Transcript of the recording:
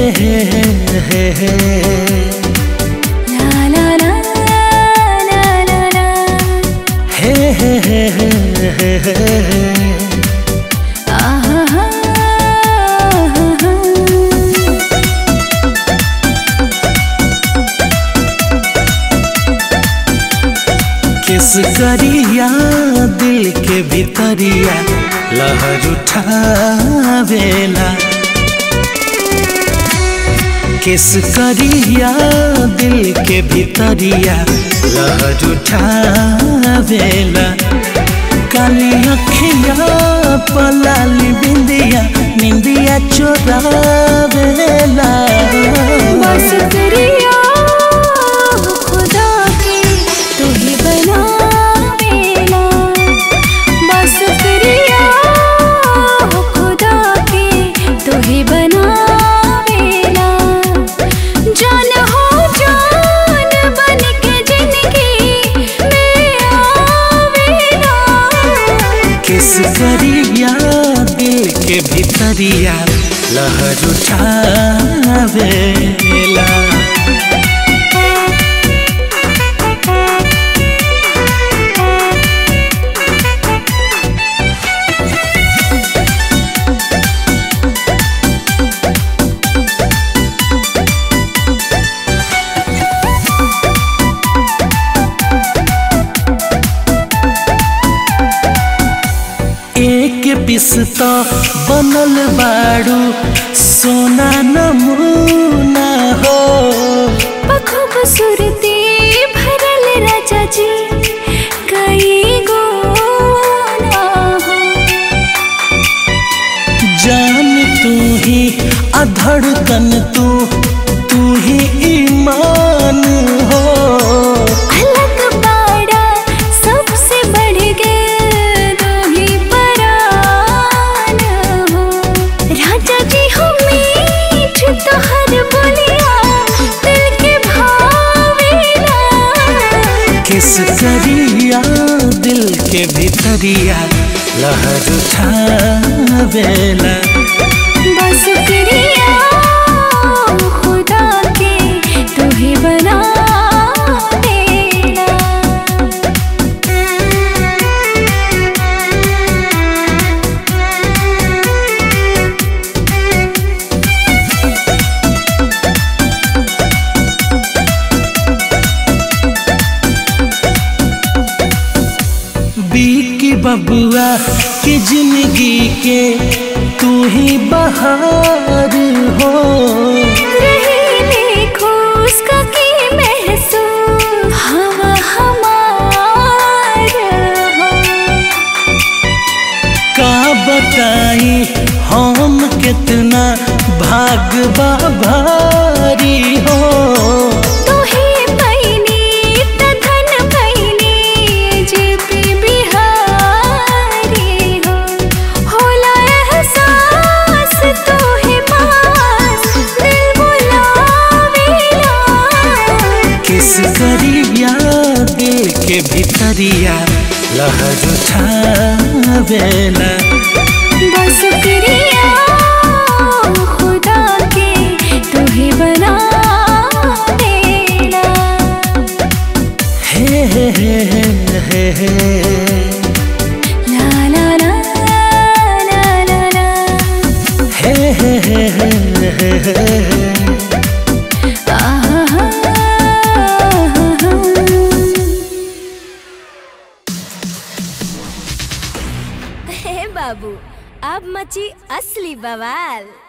हे हे हे ला ला ला ला ला ला हे हे हे हे हे हे आहा हा किस करिया दिल के भीतरिया लहर उठावेला किस करिया दिल के भीतरिया लहर उठावेला काली अखिया पलाली बिंदिया निंदिया चोरावेला बस करिया खुदा के तू ही बनावेला बस करिया खुदा के तू ही बनावेला जान हो जान बन के जिंदगी में आवेला किस करिया दिल के भीतरिया लहर उठावेला एक पिसता बनल बाड़ू सोना नमूना हो खूबसूरती भरल राजा जी कई गो ना हो जान तू ही अधड़कन तू तू ही ईमान हो अलग बाड़ा सबसे बढ़ गए दो ही परान हो राजा जी हो मीठ तो हर बोलिया दिल के भावेला किस करिया दिल के भीतरिया लहर उठावेला बस करिया खुदा के तू ही बना देना बीकी बबुआ की जिंदगी के तू ही बहार हो रही देखो उसका की महसूस हवा हमार हो का बताई हम कितना भागबा भारी हो तू ही पैनी त धन पैनी जेपी बिहारी हो होला एहसास तू ही पास दिल बुलावेला किस करिया दिल के भीतरिया लहर उठावेला बस करिया खुदा के तू ही बना देना हे हे हे हे हे ला ला ला ला ला ला हे हे हे हे हे हे आहा हा हे बाबू अब मची असली बवाल